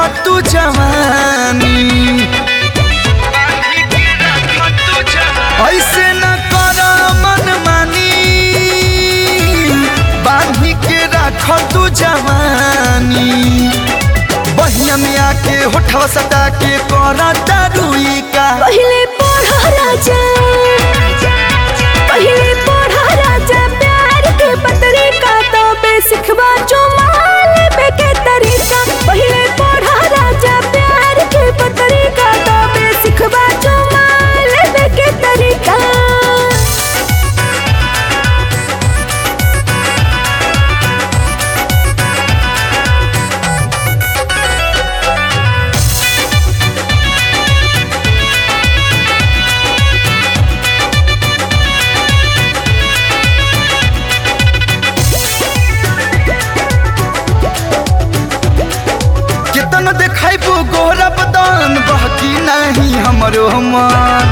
तू जवानी ऐसे न कर मन मानी बांधी के रख तू जवानी बहिया में आके होठवा सटा के करा दारुई का पहले पढ़ा राजा पहले पढ़ा राजा प्यार के पतरे का तो बेसिखवा जो माले के तरीका पहले पढ़ा राजा प्यार के पतरे का तो बेसिखवा जो माले के तरीका कितन देखाइबो गोरा बदन बहकी नहीं हमरो मन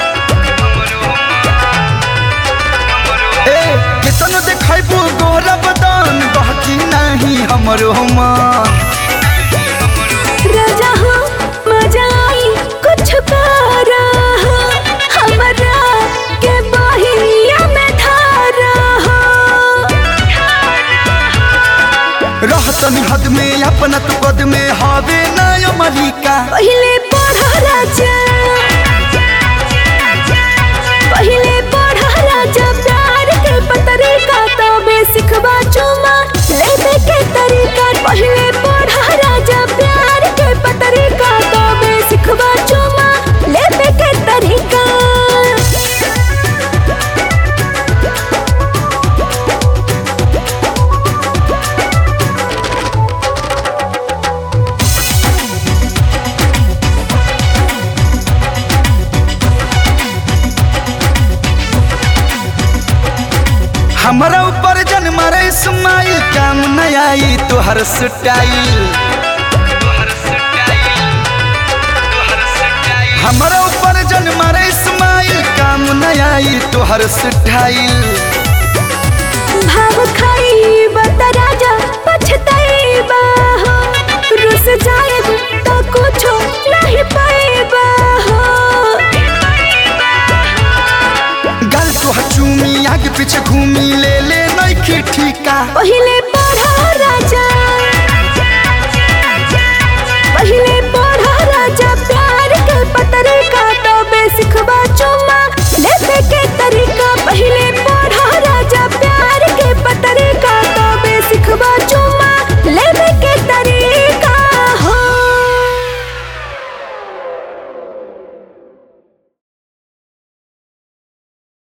ए कितन देखाइबो गोरा बदन बहकी नहीं हमरो मन राजा हो मजा आई कुछ पारा हो हमरा के बहिया में धारा हो रहतनी हद में अपना तू कद में हवे ना मलिका पहले पढ़ा राजा पहले पढ़ा राजा प्यार के पतरे का तो बेसिखवा चुमा लेने के तरीका पहले पढ़ा राजा प्यार के पतरे का तो बेसिखवा चुमा लेने के तरीका हमारा ऊपर जन मारे स्माइल काम न आई तोहर स्टाइल हमारा ऊपर जन मारे स्माइल काम न आई तोहर स्टाइल भाव खाई बता राजा पछताई हो रुस जाएब तो कुछो नहीं पाएबा हो गल तोहर चूमी आगे पीछे घूमी ले ले नइखे ठीका पहले पढ़ा राजा